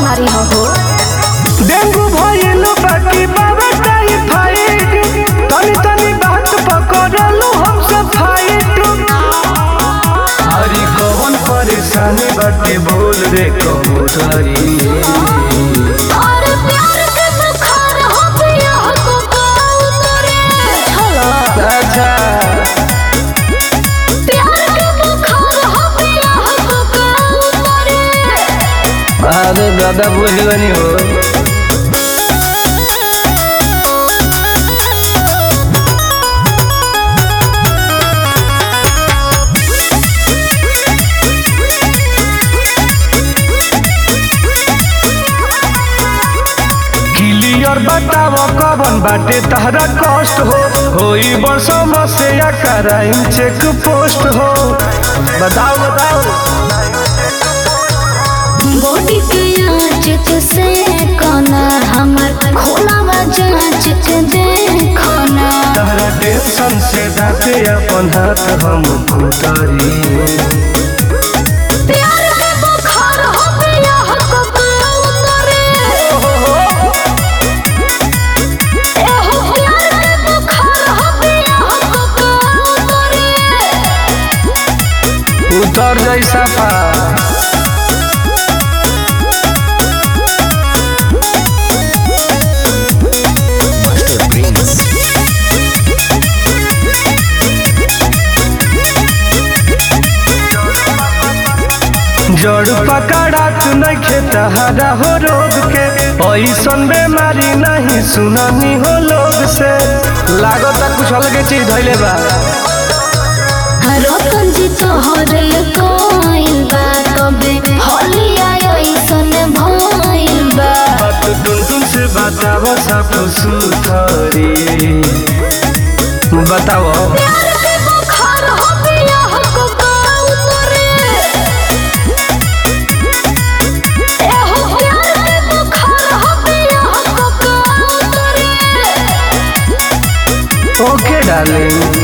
बीमारी हो हो डेंगू भइल बाकी बाबा टाइफाइड तनी तनी बात पकड़लू हम सब फाइट हरी कौन परेशानी बाटे बोल रे कबूतरी और प्यार के बुखार हो गया हो कबूतरे चलो अच्छा प्यार के बुखार हो गया हो कबूतरे अरे दादा बुझ गनी हो क्लियर बताव कवन बाटे तहरा कष्ट हो होई बरसों से या कराई चेक पोस्ट हो बताओ बताओ बॉडी के आँच से कोना हमर खोलावा जाँच के देखना तहरा टेंशन से दाते अपन हाथ हम उतारी प्यार के बुखार हो गया हो कबूतरे एहो प्यार के बुखार हो गया हो कबूतरे उतर जैसा पा जड़ पकड़ात नइखे तहरा हो रोग के ऐसन बेमारी नहीं सुननी हो लोग से लागत कुछ अलगे चीज धैले बा रतन जी तोहरे कोइल बा कबे होलिया ऐसन भइल बा बात टुन टुन से बताओ सब सुथरी बताओ प्यार के बुखार हो गया हो कबूतरे एहो प्यार के बुखार हो गया हो कबूतरे ओके डार्लिंग